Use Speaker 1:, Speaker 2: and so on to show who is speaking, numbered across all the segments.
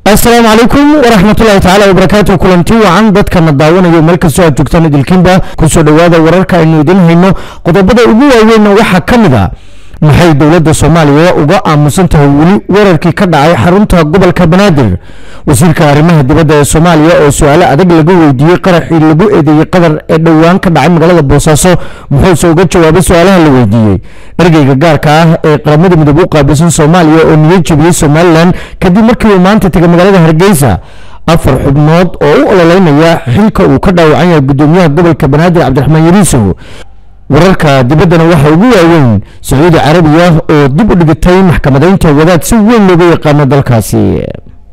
Speaker 1: asalaamu calaykum waraxmatullahi tacaala wabarakaatu kulanti wacan dadkana daawanayo meel kastoo aad joogtaan idilkiinba kusoo dhowaada wararka aynu idin hayno qodobada ugu waaweynna waxaa ka mid a maxay dowladda soomaaliya uga aamusan tahay weli weerarkii ka dhacay xarunta gobolka banaadir wasiirka arrimaha dibadda ee soomaaliya oo su-aalo adag laga weydiiyey qaraxii lagu eedeeyey qatar ee dhowaan ka dhacay magaalada boosaaso muxuuse uga jawaabay su-aalaha la weydiiyey ergeyga gaarka ah ee qaramada midoobe u qaabilsan soomaaliya oo niyad jebiyey somalilan kadib markii uu maanta tegay magaalada hargeysa afar xubnood oo u ololeynaya xilka uu ka dhaawacan yahay gudoomiyaha gobolka banaadir cabdiraxmaan yariisow wararka dibaddana waxaa ugu waaweyn sacuudi carabiya oo dib u dhigitay maxkamadeynta wadaad si weyn looga yaqaano dalkaasi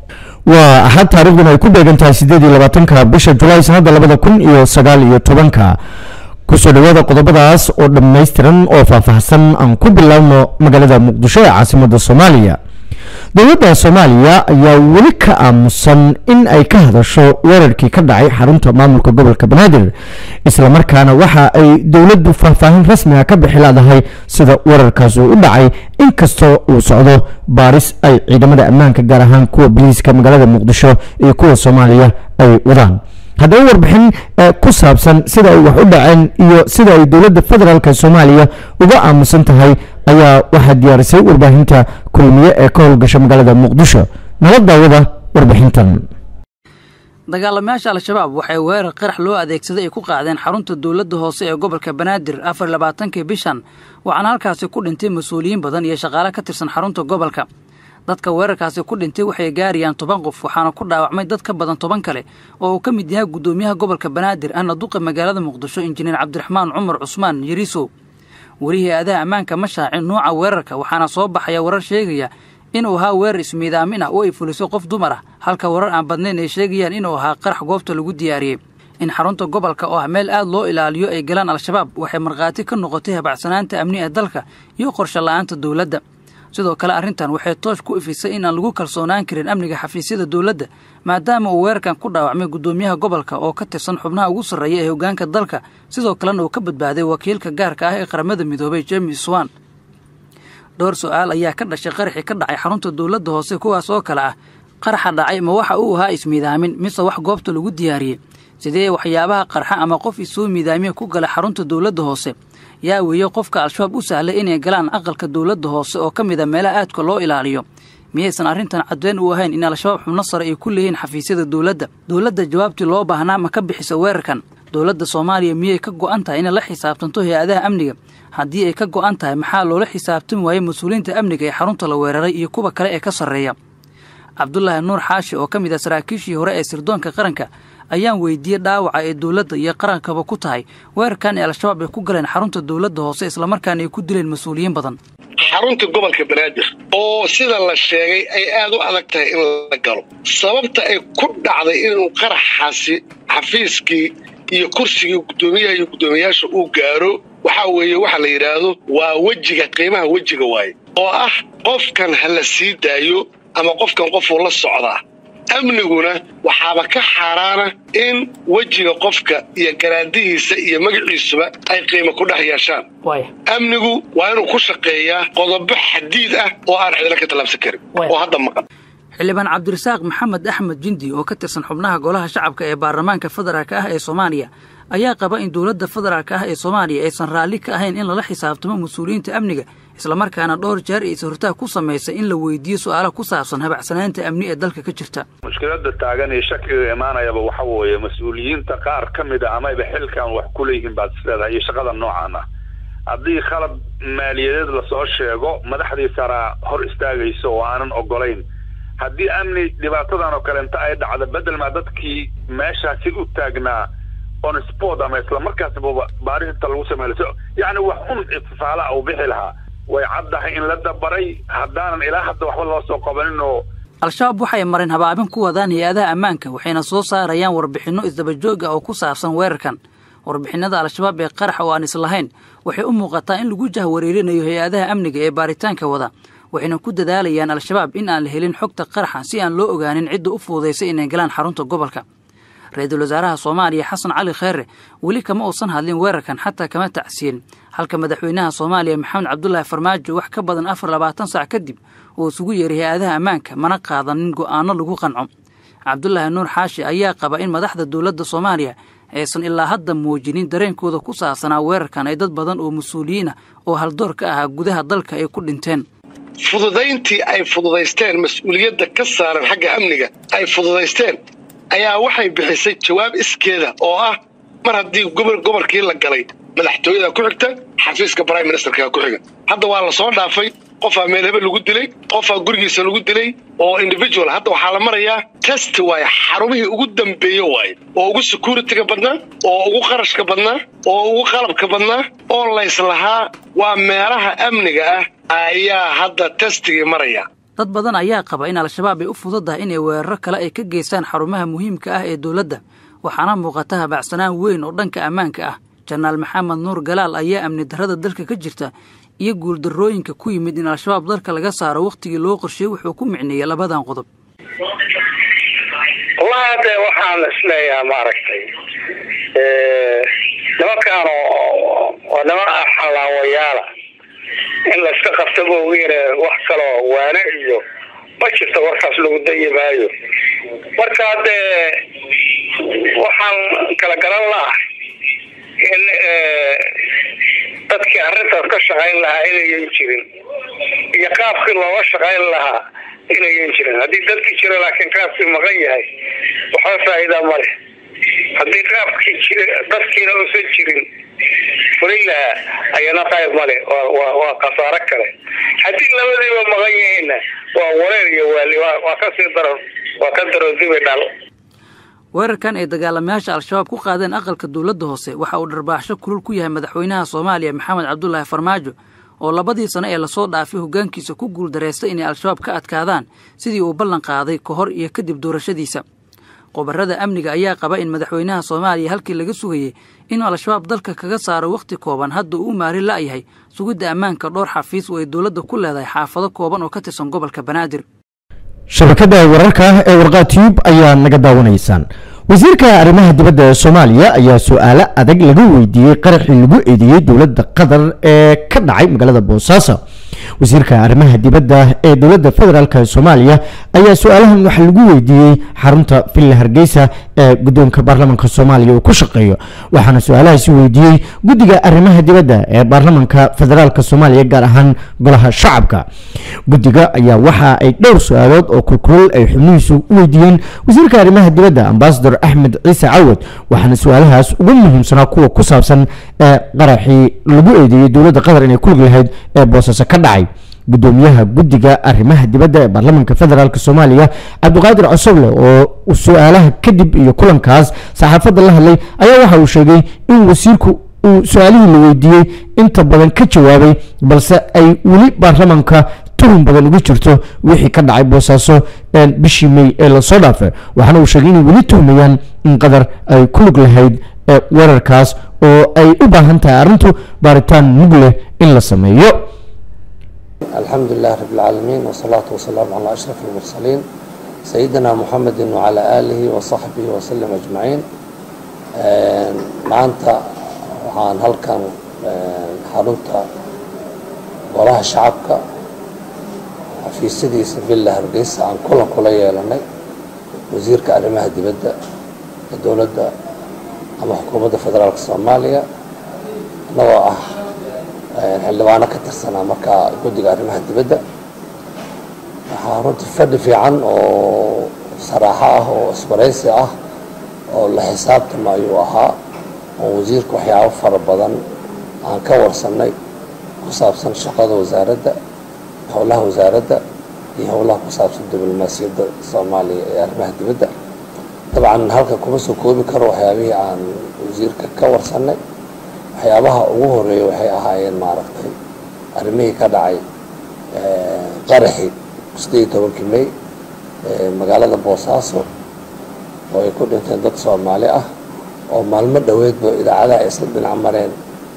Speaker 1: waa axad taariikhduna ay ku beegan tahay sideed iyo labaatanka bisha julaay sanadda labada kun iyo sagaal iyo tobanka kusoo dhowaada qodobadaas oo dhammaystiran oo faahfaahsan aan ku bilaabno magaalada muqdisho ee caasimadda soomaaliya dowladda soomaaliya ayaa weli ka aamusan in ay ka hadasho weerarkii ka dhacay xarunta maamulka gobolka banaadir islamarkaana waxa ay dowladdu faahfaahin rasmiga ka bixi leedahay sida weerarkaas uu u dhacay inkastoo uu socdo baaris ay ciidamada ammaanka gaar ahaan kuwa boliiska magaalada muqdisho iyo kuwa soomaaliya ay wadaan haddaba warbixin ku saabsan sida ay wax u dhaceen iyo sida ay dowladda federaalk soomaaliya uga aamusan tahay ayaa waxaa diyaarisay warbaahinta kulmiye ee ka howlgasha magaalada muqdisho nala daawada warbixintan
Speaker 2: dagaalamayaasha al-shabaab waxay weerar qarax loo adeegsaday ay ku qaadeen xarunta dowladda hoose ee gobolka banaadir afar labaatankii bishan waxaana halkaasi ku dhintay mas-uuliyiin badan iyo shaqaale ka tirsan xarunta gobolka dadka weerarkaasi ku dhintay waxay gaarayaan toban qof waxaana ku dhaawacmay dad ka badan toban kale oo uu ka mid yahay guddoomiyaha gobolka banaadir ana duqa magaalada muqdisho injineer cabdiraxmaan cumar cusmaan yariisow weli hay-adaha ammaanka ma shaacin nuuca weerarka waxaana soo baxaya warar sheegaya inuu ahaa weerar ismiidaamin ah oo ay fuliso qof dumar ah halka warar aan badnayn ay sheegayaan inuu ahaa qarax goobta lagu diyaariyey in xarunta gobolka oo ah meel aad loo ilaaliyo ay galaan al-shabaab waxay markhaati ka noqotay habacsanaanta amni ee dalka iyo qorshe la-aanta dowladda sidoo kale arrintan waxay toosh ku ifisay in aan lagu kalsoonaan karin amniga xafiisyada dowladda maadaama uu weerarkan ku dhaawacmay guddoomiyaha gobolka oo ka tirsan xubnaha ugu sarreeya ee hoggaanka dalka sidoo kalena uu ka badbaaday wakiilka gaarka ah ee qaramada midoobay james swan dhowr su-aal ayaa ka dhashay qaraxii ka dhacay xarunta dowladda hoose kuwaas oo kale ah qaraxa dhacay ma waxa uu ahaa ismiidaamin mise wax goobta lagu diyaariyey sidee waxyaabaha qarxa ama qof isoo miidaamiya ku gala xarunta dowladda hoose yaa weeye qofka al-shabaab u sahlay inay galaan aqalka dowladda hoose oo ka mid a meelaha aadka loo ilaaliyo miyaysan arrintan caddeyn u ahayn in al-shabaab xubno sare ay ku leeyihiin xafiisyada dowladda dowladda jawaabtii loo baahnaa ma ka bixisa weerarkan dowladda soomaaliya miyay ka go'an tahay inay la xisaabtanto hay-adaha amniga haddii ay ka go'an tahay maxaa loola xisaabtami waayey mas-uuliyiinta amniga ee xarunta la weeraray iyo kuwa kale ee ka sarreeya cabdulaahi nuur xaashi oo ka mid ah saraakiishii hore ee sirdoonka qaranka ayaan weydiiyey dhaawaca ee dowladda iyo qarankaba ku tahay weerarkan ee al-shabaab ay ku galeen xarunta dowladda hoose islamarkaana ay ku dileen mas-uuliyiin badan
Speaker 3: xarunta gobolka banaadir oo sida la sheegay ay aad u adag tahay in la galo sababta ay ku dhacday inuu qaraxaasi xafiiskii iyo kursigii guddoomiyaha iyo guddoomiyayaasha uu gaaro waxaa weeye waxa la yidhaahdo waa wejiga qiimaha wejiga waaye oo ah qofkan ha la sii daayo ama qofkan qofuu la socdaa amniguna waxaaba ka xaaraana in wejiga qofka iyo garaadihiisa iyo magaciisuba ay qiimo ku dhex yeeshaan amnigu waa inuu ku shaqeeyaa qodobo xadiid ah oo aan cidina ka tallaabsan karin oo hadda maqan
Speaker 2: xildhibaan cabdirasaaq maxamed axmed jindi oo ka tirsan xubnaha golaha shacabka ee baarlamaanka federaalk ah ee soomaaliya ayaa qaba in dowladda federaalk ah ee soomaaliya aysan raalli ka ahayn in lala xisaabtamo mas-uuliyiinta amniga islamarkaana dhowr jeer ay is-hortaag ku samaysay in la weydiiyo su-aala ku saabsan habacsanaanta amni ee dalka ka jirta
Speaker 4: mushkilada taagan iyo shakiga imaanayaba waxa weeye mas-uuliyiinta qaar ka mid a amayba xilkan wax ku leeyihiin baad isleedahay iyo shaqada noocan ah haddii khalad maaliyadeed lasoo sheego madaxdii saraa hor istaagayso oo aanan ogolayn haddii amni dhibaatadan oo kale inta ay dhacdo bedel maa dadkii meeshaasi u taagnaa on sport ama isla markaasba baarinta lagu sameeyo yacni wax un itifaala uu bixi lahaa way caddahay in la dabaray haddaanan ilaa hadda waxba loo soo qabanin oo
Speaker 2: al-shabaab waxay mareen habaabin ku wadaan hay-adaha ammaanka waxayna soo saarayaan warbixinno isdabajoog ah oo ku saabsan weerarkan warbixinada al-shabaab ee qarax oo aan islahayn waxay u muuqataa in lagu jahwareerinayo hay-adaha amniga ee baaritaanka wada waxayna ku dadaalayaan al-shabaab in aan la helin xogta qaraxa si aan loo ogaanin cidda u fuudaysay inay galaan xarunta gobolka ra-iisul wasaaraha soomaaliya xasan cali kheyre weli kama uusan hadlin weerarkan xataa kama tacsiyin halka madaxweynaha soomaaliya maxamed cabdulaahi farmaajo wax ka badan afar labaatan sac kadib oo isugu yeeray hay-adaha ammaanka mana qaadanin go'aano lagu qanco cabdulaahi nuur xaashi ayaa qaba in madaxda dowladda soomaaliya aysan ilaa hadda muujinin dareenkooda ku saabsanaa weerarkan ay dad badan oo mas-uuliyiin ah oo haldoor ka ahaa gudaha dalka ay ku dhinteen
Speaker 3: fududayntii ay fududaysteen mas-uuliyadda ka saaran xagga amniga ay fududaysteen ayaa waxay bixisay jawaab iskeeda oo ah mar haddii gobol gobolkii la galay madaxtooyada ku xigta xafiiska prime ministerka ku xiga hadda waa la soo dhaafay qofaa meel hebel lagu dilay qofaa gurigiisa lagu dilay oo individual hadda waxaa la marayaa test waaye xarumihii ugu dambeeye waaye oo ugu security-ga badnaa oo ugu qarashka badnaa oo ugu qalabka badnaa oo layslahaa waa meelaha amniga ah ayaa hadda testigii maraya
Speaker 2: dad badan ayaa qaba in al-shabaab ay u fududahay inay weeraro kale ay ka geystaan xarumaha muhiimka ah ee dowladda waxaana muuqata habacsanaan weyn oo dhanka ammaanka ah janaal maxamed nuur galaal ayaa amni darrada dalka ka jirta iyo guuldarrooyinka ku yimid in al-shabaab dalka laga saaro wakhtigii loo qorsheeyey wuxuu ku micneeyey labadan qodob
Speaker 5: wallahi hadde waxaan isleeyaha maaragtay nimankaan oo niman ah xallaawayaala in layska qabta moogiine wax kaloo waane iyo ma jirto warkaas lagu dayi maayo marka haddee waxaan kala garan laah in dadkii arrintaas ka shaqayn lahaa inayan jirin iyo qaabkii looga shaqayn lahaa inayan jirin haddii dadkii jira laakiin qaabkii maqan yahay waxba faa'iida ma leh haddii qaabkii jira dadkiina uusan jirin fulin lahaa ayana qayb male waa khasaaro kale haddii labadiiba maqan yihiinna waa wareer iyo waali waa kasii daran waa ka daron dibi dhal
Speaker 2: weerarkan ay dagaalamayaasha al-shabaab ku qaadeen aqalka dowladda hoose waxa uu dharbaaxsho kulul ku yahay madaxweynaha soomaaliya maxamed cabdulaahi farmaajo oo labadii sano ee lasoo dhaafay hoggaankiisa ku guuldareystay inay al-shabaab ka adkaadaan sidii uu ballan qaaday ka hor iyo kadib doorashadiisa qobarrada amniga ayaa qaba in madaxweynaha soomaaliya halkii laga sugayey inuu al-shabaab dalka kaga saaro wakhti kooban hadda uu u maarin la'yahay sugidda ammaanka dhowr xafiis oo ay dowladda ku leedahay xaafado kooban oo ka tirsan gobolka banaadir
Speaker 1: shabakada wararka ee warqaa tube ayaa naga daawanaysaan wasiirka arrimaha dibadda ee soomaaliya ayaa su-aalo adag laga weydiiyey qaraxii lagu eedeeyey dowladda qatar ee ka dhacay magaalada boosaaso wasiirka arrimaha dibadda ee dowladda federaalk ee soomaaliya ayaa su-aalahan waxa lagu weydiiyey xarunta villa hargeysa ee guddoonka baarlamaanka soomaaliya uu ku shaqeeyo waxaana su-aalahaasi weydiiyey guddiga arrimaha dibadda ee baarlamaanka federaalk soomaaliya gaar ahaan golaha shacabka guddiga ayaa waxa ay dhowr su-aalood oo kulkulal ay xubnihiisu u weydiiyeen wasiirka arrimaha dibadda ambasador axmed ciise cawad waxaana su-aalahaas ugu muhiimsanaa kuwa ku saabsan ee qaraxii lagu eedeeyey dowladda qatar inay ku lug lahayd ee boosaaso ka dhacay gudoomiyaha guddiga arrimaha dibadda ee baarlamaanka federaalk soomaaliya cabdiqaadir cosoble oo su-aalaha kadib iyo kulankaas saxaafadda la hadlay ayaa waxa uu sheegay in wasiirku uu su-aalihii la weydiiyey inta badan ka jawaabay balse ay weli baarlamaanka tuhun badan ugu jirto wixii ka dhacay boosaaso bishii may ee lasoo dhaafay waxaana uu sheegay inay weli tuhmayaan in qatar ay ku lug lahayd weerarkaas oo ay u baahan tahay arrintu baaritaan mug leh in la sameeyo
Speaker 6: الحمد لله رب العالمين والصلاة والسلام على أشرف المرسلين سيدنا محمد وعلى آله وصحبه وسلم أجمعين maanta waxaan halkan xarunta golaha shacabka xafiisyadiisa villa hargeysa aan kulan kula yeelanay wasiirka arrimaha dibadda ee dowladda ama xukuumadda federaalka soomaaliya annagoo ah xildhibaano ka tirsanaa markaa guddiga arrimaha dibadda waxaa runtii fadhi fiican oo saraaxo ah oo isbaraysi ah oo la xisaabtama ayuu ahaa oo wasiirka waxyaabo fara badan aan ka warsanay ku saabsan shaqada wasaaradda howlaha wasaaradda iyo howlaha ku saabsan diblomaasiyadda soomaaliya ee arrimaha dibadda dabcan halkan kuma soo koobi karo waxyaabihii aan wasiirka ka warsanay waxyaabaha ugu horeeya waxay ahaayeen maaragtay arrimihii ka dhacay qaraxii sideed iyo tobankii may magaalada boosaaso oo ay ku dhinteen dad soomaali ah oo maalmo dhoweedba idaacadaha ay isla dhinac mareen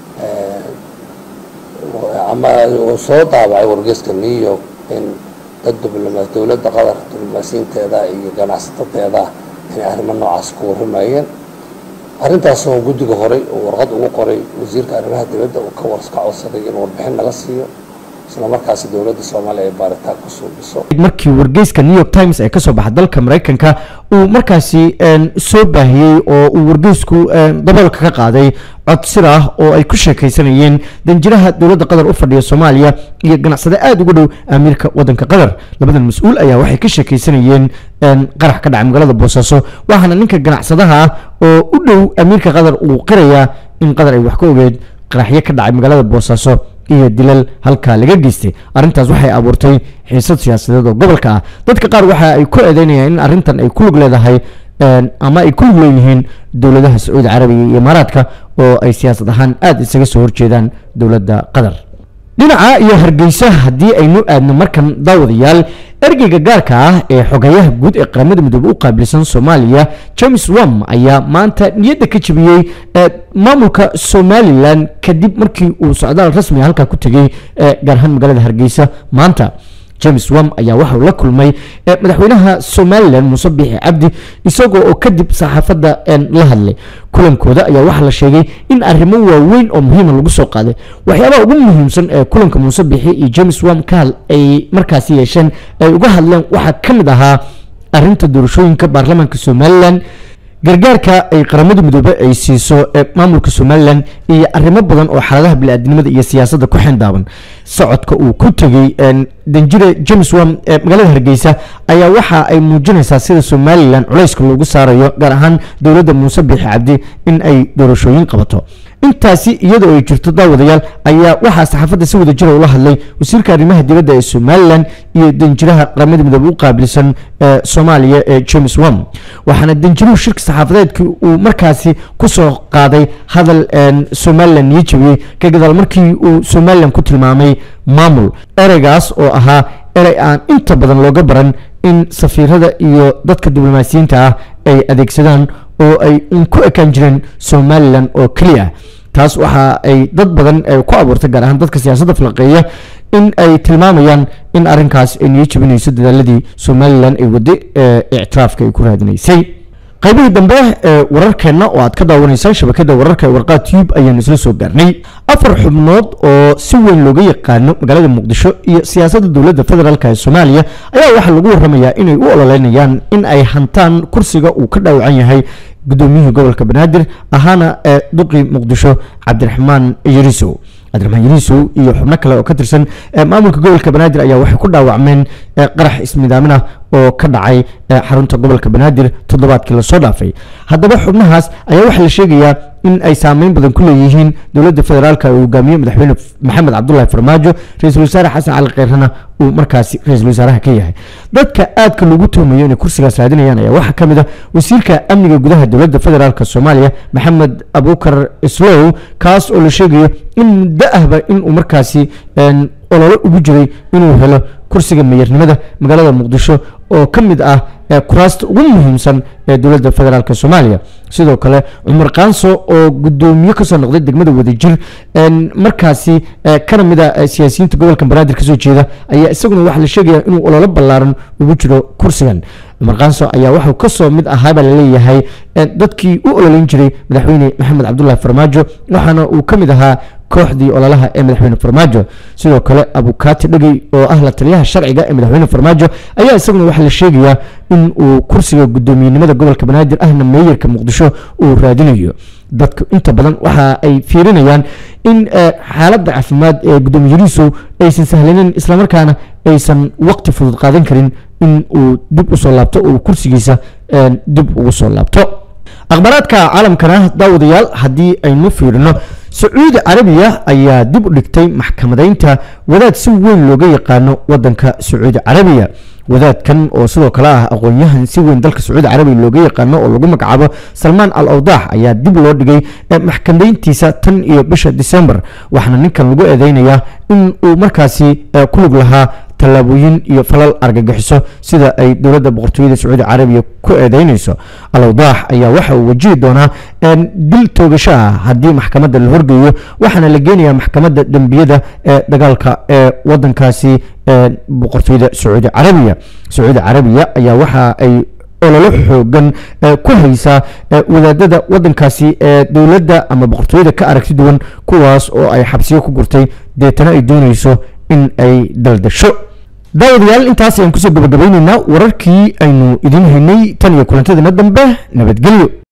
Speaker 6: ama uu soo daabacay wargeyska new york in dad diblomaa dowladda qatar diblomaasiyiinteeda iyo ganacsatadeeda inay arrimo noocaas ku warramayeen arrintaasoo guddiga horay uu warqad ugu qoray wasiirka arrimaha dibadda uu ka warka codsaday in warbixin naga siiyo isla markaasi dowladda soomaaliya ay baaritaan ku suubiso
Speaker 1: markii wargeyska new york times ay kasoo baxay dalka maraykanka uu markaasi soo baahiyey oo uu wargeysku daboolka ka qaaday cod sir ah oo ay ku sheekaysanayeen danjiraha dowladda qatar u fadhiya soomaaliya iyo ganacsade aada ugu dhow amiirka wadanka qatar labadan mas-uul ayaa waxay ka sheekaysanayeen qarax ka dhacay magaalada boosaaso waxaana ninka ganacsadaha ah oo u dhow amiirka qatar uu qirayaa in qatar ay wax ka ogeed qaraxyo ka dhacay magaalada boosaaso iyo dilal halkaa laga geystay arrintaas waxay abuurtay xiisad siyaasadeed oo gobolka ah dadka qaar waxa ay ku eedeynayaan in arrintan ay ku lug leedahay ama ay ku lug leeyihiin dowladaha sacuudi carabiga iyo imaaraadka oo ay siyaasad ahaan aada isaga soo horjeedaan dowladda qatar dhinaca iyo hargeysa haddii aynu aadno markan daawadayaal ergeyga gaarka ah ee xogayaha guud ee qaramada midoobe u qaabilsan soomaaliya james wam ayaa maanta niyadda ka jebiyey maamulka somalilan kadib markii uu socdaal rasmi halkaa ku tegey gaar ahaan magaalada hargeysa maanta james wam ayaa waxauu la kulmay madaxweynaha somalilan muuse biixi cabdi isagoo oo kadib saxaafadda la hadlay kulankooda ayaa waxaa la sheegay in arrimo waaweyn oo muhiima lagu soo qaaday waxyaabaha ugu muhiimsan ee kulanka muuse biixi iyo james wam ka ay markaasi yeesheen ay uga hadleen waxaa ka mid ahaa arrinta doorashooyinka baarlamaanka somalilan gargaarka ay qaramada midoobe ay siiso maamulka somalilan iyo arrimo badan oo xaaladaha bini-aadnimada iyo siyaasadda ku xendaaban socodka uu ku tegey danjire james wam ee magaalada hargeysa ayaa waxa ay muujinaysaa sida somalilan culayska loogu saarayo gaar ahaan dowladda muuse biixi cabdi in ay doorashooyin qabato intaasi iyadoo ay jirto daawadayaal ayaa waxaa saxaafadda si wada jira ula hadlay wasiirka arrimaha dibadda ee somalilan iyo danjiraha qaramada midoobe u qaabilsan ee soomaaliya ee james wam waxaana danjiruhu shirka saxaafadeedkii uu markaasi kusoo qaaday hadal somalilan niyo jabiyey ka gadaal markii uu somalilan ku tilmaamay maamul ereygaas oo ahaa erey aan inta badan looga baran in safiirada iyo dadka diblomaasiyiinta ah ay adeegsadaan oo ay un ku ekaan jireen somalilan oo keliya taas waxa ay dad badan ku abuurtay gaar ahaan dadka siyaasadda falaqeeya in ay tilmaamayaan in arrinkaas ay niyo jabinayso dadaaladii somalilan ay wadday ee ictiraafka ay ku raadinaysay qaybihii dambe ee wararkeenna oo aad ka daawanaysaan shabakada wararka ee warqaa tube ayaanu isla soo gaarnay afar xubnood oo si weyn looga yaqaano magaalada muqdisho iyo siyaasadda dowladda federaalk ee soomaaliya ayaa waxaa lagu waramayaa inay u ololeynayaan in ay hantaan kursiga uu ka dhaawacan yahay gudoomiyihii gobolka banaadir ahaana ee duqii muqdisho cabdiraxmaan yarisow cabdiraxmaan yarisow iyo xubno kale oo ka tirsan maamulka gobolka banaadir ayaa waxay ku dhaawacmeen qarax ismidaamin ah oo ka dhacay xarunta gobolka banaadir toddobaadkii lasoo dhaafay haddaba xubnahaas ayaa waxaa la sheegayaa in ay saameyn badan ku leeyihiin dowladda federaalk uu hogaamiye madaxweyne maxamed cabdulahi farmaajo ra-iisul wasaare xasan cali kheyrana uu markaasi ra-iisul wasaaraha ka yahay dadka aadka loogu tuhmayo inay kursigaas raadinayaan ayaa waxaa ka mid ah wasiirka amniga gudaha dowladda federaalk soomaaliya maxamed abukar islow kaas oo la sheegayo in muddo ahba inuu markaasi olole ugu jiray inuu helo kursiga meeyarnimada magaalada muqdisho oo ka mid ah kuraasta ugu muhiimsan ee dowladda federaalk soomaaliya sidoo kale cumar kaanso oo gudoomiye kasoo noqday degmada wadajir markaasi kana mid a siyaasiyiinta gobolka banaadir kasoo jeeda ayaa isaguna waxaa la sheegaya inuu ololo ballaaran ugu jiro kursigan cumar kaanso ayaa waxuu kasoo mid ahaabaa laleeyahay dadkii u ololeyn jiray madaxweyne maxamed cabdulahi farmaajo waxaana uu ka mid ahaa kooxdii ololaha ee madaxweyne farmaajo sidoo kale abukaati dhegey oo ah la taliyaha sharciga ee madaxweyne farmaajo ayaa isaguna waxaa la sheegayaa in uu kursiga gudoomiyenimada gobolka banaadir ahna meeyarka muqdisho uu raadinayo dadku inta badan waxa ay fiirinayaan in xaaladda caafimaad ee gudoomiyadiisu aysan sahlanin islamarkaana aysan waqti fudud qaadan karin in uu dib usoo laabto oo kursigiisa dib ugu soo laabto akhbaaraadka caalamkana daawadayaal haddii aynu fiirino sacuudi carabiya ayaa dib u dhigtay maxkamadeynta wadaad si weyn looga yaqaano wadanka sacuudi carabiya wadaadkan oo sidoo kale ah aqoon-yahan si weyn dalka sacuudi carabiya looga yaqaano oo lagu magacaabo salmaan al awdaax ayaa dib loo dhigay maxkamadeyntiisa tan iyo bisha disembar waxaana ninkan lagu eedeynayaa in uu markaasi ku lug lahaa tallaabooyin iyo falal argagixiso sida ay dowladda boqortooyada sacuudi carabiya ku eedeynayso alawdaax ayaa waxa uu wajihi doonaa dil toogasho ah haddii maxkamadda la horgeeyo waxaana la geenayaa maxkamadda dembiyada ee dagaalka ee wadankaasi boqortooyada sacuudi carabiya sacuudi carabiya ayaa waxa ay ololo xoogan ku haysaa wadaadada wadankaasi ee dowladda ama boqortooyada ka aragti duwan kuwaas oo ay xabsiyo ku gurtay deetana ay doonayso in ay daldasho daawadayaal intaas ayaan kusoo gabagabaynaynaa wararkii aynu idin haynay tan iyo kulantadeena dambe nabadgelyo